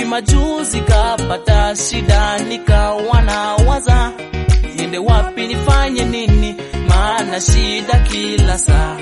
majuzi kapata shida, nikawa nawaza niende wapi, nifanye nini, maana shida kila saa.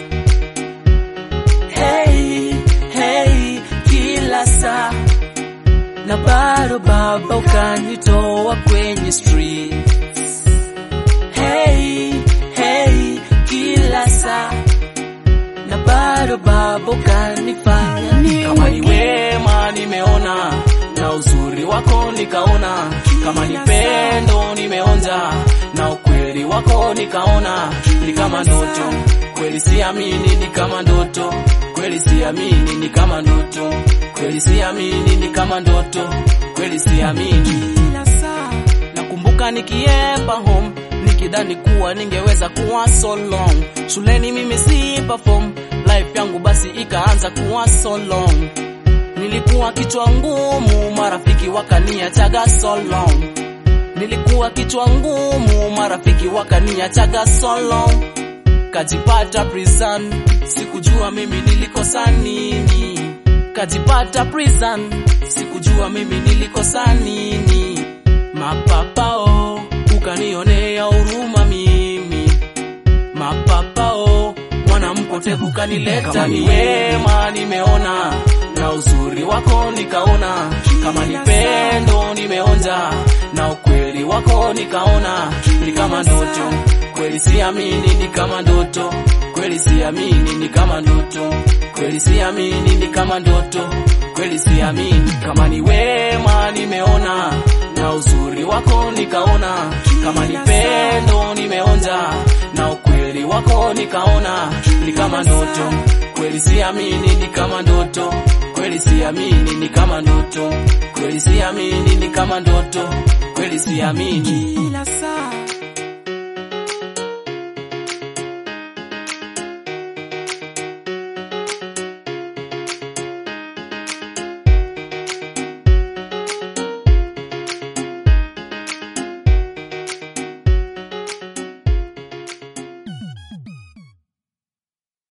Hey, hey, kila saa na bado baba ukanitoa kwenye streets. Hey, hey, kila saa na bado baba ukanifanya niwe Kama ni wema nimeona na uzuri wako nikaona, kama ni pendo nimeonja na ukweli wako nikaona, ni kama ndoto kweli, siamini, ni kama ndoto kweli, siamini, ni kama ndoto kweli, siamini, ni kama ndoto kweli, siamini. kila saa. Nakumbuka nikiemba home nikidhani kuwa ningeweza kuwa so long. Shuleni mimi si perform, life yangu basi ikaanza kuwa so long. Nilikuwa kichwa ngumu, marafiki wakaniachaga so long. Nilikuwa kichwa ngumu, marafiki wakaniachaga so long. Kajipata prison, sikujua mimi nilikosa nini. Kajipata prison, sikujua mimi nilikosa nini. Mapapao, ukanionea huruma mimi. Mapapao, mwana mpotevu kanileta Kama ni ni wema nimeona na uzuri wako nikaona, kama ni pendo nimeonja na ukweli wako nikaona, ni kama ndoto kweli, siamini, ni kama ndoto kweli, siamini, ni kama ndoto kweli, siamini, ni kama ndoto kweli, siamini. Kama ni wema nimeona na uzuri wako nikaona, kama ni pendo nimeonja na ukweli wako nikaona, ni kama ndoto kweli, siamini, ni kama ndoto kweli, siamini, ni kama ndoto kweli, siamini, ni kama ndoto kweli, siamini. kila saa.